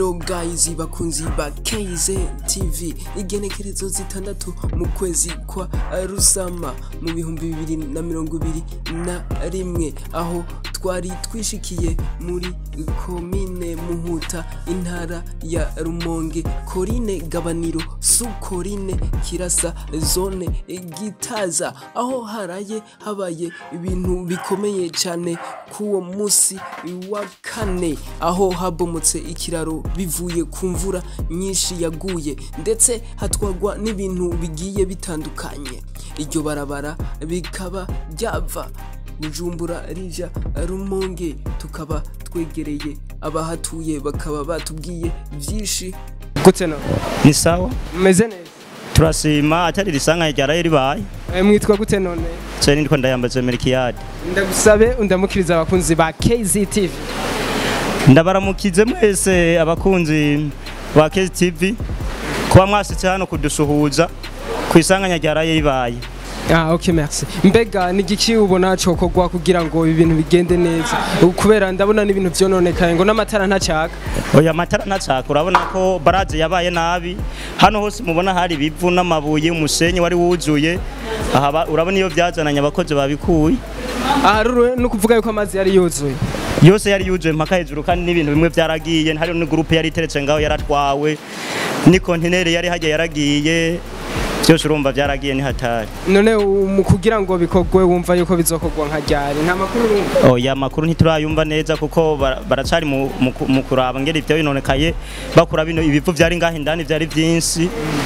rero guys bakunzi ba KZ TV igenekerezo zitandatu mu kwezi kwa rusama mu bihumbi bibiri na mirongo ibiri na rimwe aho twari twishikiye muri komine muhuta intara ya rumonge korine gabaniro sukorine kirasa zone gitaza aho haraye habaye ibintu bikomeye cyane k'uwo munsi wa kane aho habomotse ikiraro bivuye ku mvura nyinshi yaguye ndetse hatwagwa n'ibintu bigiye bitandukanye iryo barabara bikaba byava bujumbura rija rumonge tukaba twegereye abahatuye bakaba batubwiye byinshi gute no ni sawa meze neza turasima atari risanga ryaraye ribaye Eh, mwitwa gute none cyo nitwa ndayambaje Melkiyadi ndagusabe undamukiriza abakunzi ba KZTV ndabaramukize mwese abakunzi ba KTV kuba mwasitse hano kudusuhuza ku isanganya ryaraye ribaye Ah, ok merci mbega ni igiki ubona cokorwa kugira ngo ibi bintu bigende neza kubera ndabona n'ibintu vyononekaye ngo n'amatara ntacaka oya amatara ntacaka urabona ko baraje yabaye nabi hano hose mubona hari ibivu n'amabuye umusenyi wari wuzuye aha ba- urabona iyo byazananye abakozi babikuye aha rero ni ukuvuga yuko amazi yari yuzuye yose yari yuzuye mpaka hejuru kandi n'ibintu bimwe byaragiye hari n'igurupe yari iteretse ngaho yaratwawe ni kontineri yari hajya yaragiye byose urumva byaragiye ni hatari none u- mu kugira ngo bikorwe wumva yuko bizokorwa nka ryari nta makuru urumva oya amakuru ntiturayumva neza kuko bara- baracari mu, mu, ku- mu kuraba ngeri ibyo binonekaye bakura bino ibivu byari ngaho indani byari byinshi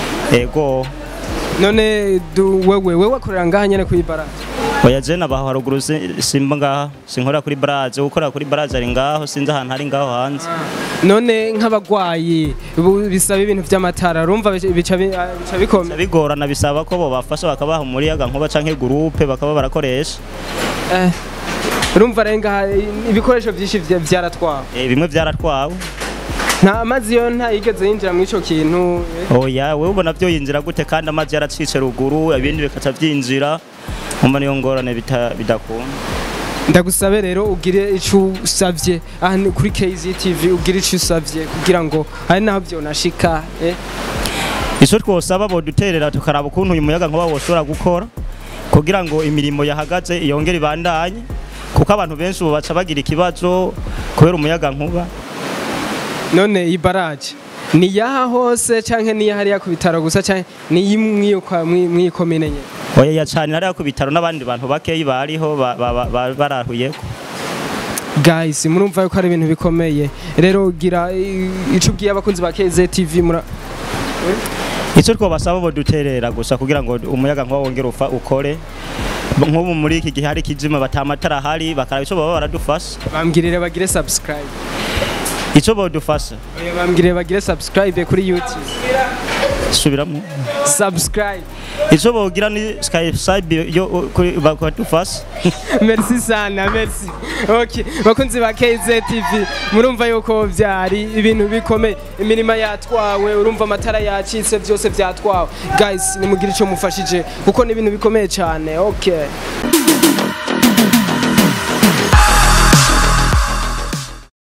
ego none du- wewe wewe wakorera ngaha nyene kwibara oya je nabaho haruguru si- simba ngaha sinkorera kuri baraje ukorera kuri baraje ari ngaho sinzi ahantu hari ngaho hanze none nk'abagwayi bu- bisaba ibintu vy'amatara urumva bica bica bi- ah, bica bikomeye bigorana bisaba ko bobafasha bakabaha umuyaga nkuba canke gurupe bakaba barakoresha Eh, urumva rero ngaha ibikoresho vyinshi vya- vyaratwawe Eh, bimwe byaratwawe nta amazi yo ntayigeze yinjira muri ico kintu eh. oya wewe ubona byo yinjira gute kandi amazi yaracitse ruguru ibindi bikaca byinjira umva niyo ngorane bita- bidakunda ndagusabe rero ugire ico usavye aha ni kuri KZTV ugire ico usavye kugira ngo hari naho vyonashika eh. ico twosaba boduterera tukaraba ukuntu uyu muyaga nkuba woshobora gukora kugira ngo imirimo yahagaze yongere ibandanye kuko abantu benshi ubu baca bagira ikibazo kubera umuyaga nkuba none iyi baraje ni yaha hose canke ni hariya ku bitaro gusa canke ni imwe mw'iyi komine nyene oya yacanira hariya ku bitaro n'abandi bantu bakeyi bariho ba- ba- ba- ba- barahuyeko guys murumva yuko ari ibintu bikomeye rero gira i- ico ubwiye abakunzi ba KZTV mura icyo twabasaba boduterera gusa kugira ngo umuyaga nkuba wongere ufa ukore nk'ubu muri iki gihe hari ikizima batamatara ahari bakaraba icyo baba baradufasha bambwirire bagire subscribe icyo bodufasha Oya, bambwirire bagire subscribe kuri YouTube subiramo subscribe icyo bogira ni skype yo kuri bakadufasha merci sana merci okay bakunzi ba KZTV murumva yuko vyari ibintu bikomeye imirima yatwawe urumva amatara yacitse byose vyatwawe guys nimugire ico mufashije kuko ni ibintu bikomeye cyane okay